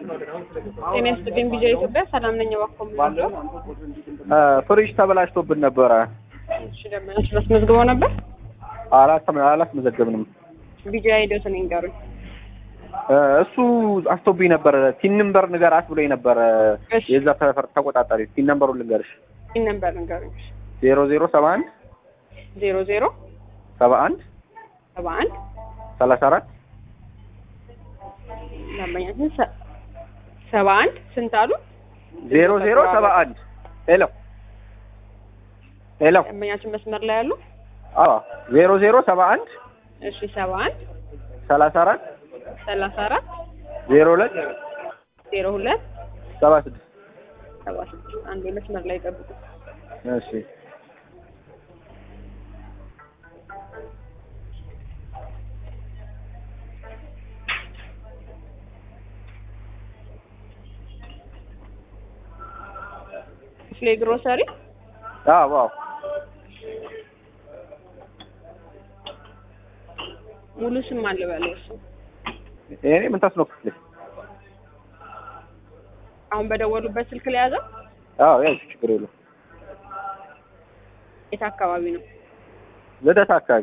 ጤና ይስጥልኝ ቢጃ ኢትዮጵያ ሰላም ነኝ። እባክዎ ምንድነው? ፍሪጅ ተበላሽቶብን ነበረ። እሺ ደመናችን አስመዝግበው ነበር። አላስመ- አላስመዘገብንም። ቢጃ ሂደቱን ይንገሩኝ። እሱ አስቶብኝ ነበረ። ቲን ነምበር ንገራት ብሎኝ ነበረ። እሺ። የዛ ሰፈር ተቆጣጣሪ ቲን ነምበሩን ልንገርሽ። ይህን ነበር ንገሩኝ። ዜሮ ዜሮ ሰባ አንድ ዜሮ ዜሮ ሰባ አንድ ሰባ አንድ ሰላሳ አራት ደንበኛችን ሰ- ሰባ አንድ ስንት አሉ? ዜሮ ዜሮ ሰባ አንድ ሄሎ ሄሎ ደንበኛችን መስመር ላይ ያሉ። አዎ ዜሮ ዜሮ ሰባ አንድ እሺ ሰባ አንድ ሰላሳ አራት ሰላሳ አራት ዜሮ ሁለት ዜሮ ሁለት ሰባ ስድስት ሰባ ስድስት አንዴ መስመር ላይ ጠብቁ። እሺ ስለ ግሮሰሪ አዎ አዎ ሙሉ ስም አለ በለው እሱ እኔ ምን ታስኖክልሽ? አሁን በደወሉበት ስልክ ላይ ያዘው። አዎ ያው ችግር የለውም። የት አካባቢ ነው? ልደታ አካባቢ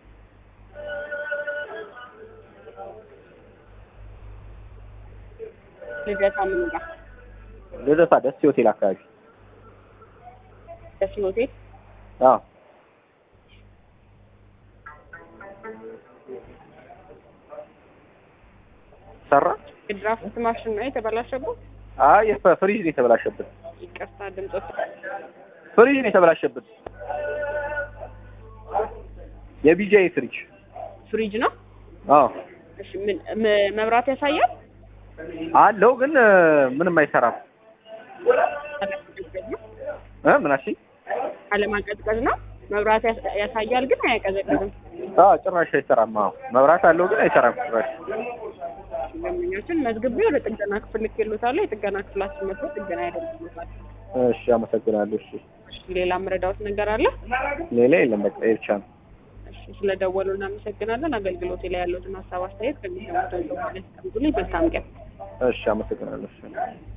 ልደታ ምኑ ጋር? ልደታ ደስ ሆቴል አካባቢ ደስ ሆቴል አዎ ሰራ የድራፍት ማሽን ነው የተበላሸበት። አይ የፈ- ፍሪጅ ነው የተበላሸብን። ይቅርታ ድምፆት ፍሪጅ ነው የተበላሸብን። የቢጃይ ፍሪጅ ፍሪጅ ነው። አዎ እሺ ምን መ- መብራት ያሳያል? አለው ግን እ፣ ምንም አይሰራም። አለማቀዝቀዝ ነው። እ ምን አልሽኝ? አለማቀዝቀዝ ነው። መብራት ያሳ- ያሳያል ግን አያቀዘቅዝም። አዎ ጭራሽ አይሰራም። አዎ መብራት አለው ግን አይሰራም ጭራሽ። ደንበኞችን መዝግቤ ወደ ጥገና ክፍል ልኬልዎታለሁ። የጥገና ክፍላችን መጥቶ ጥገና ያደርግልዎታል። እሺ አመሰግናለሁ። እሺ እሺ ሌላ መረዳዎት ነገር አለ? ሌላ የለም። በቃ ይሄ ብቻ ነው። እሺ ስለደወሉ እናመሰግናለን። አገልግሎቴ ላይ ያለዎትን ሀሳብ አስተያየት ከሚሰሙት ያስቀምጡልኝ። መልካም ቀን። እሺ አመሰግናለሁ። እሺ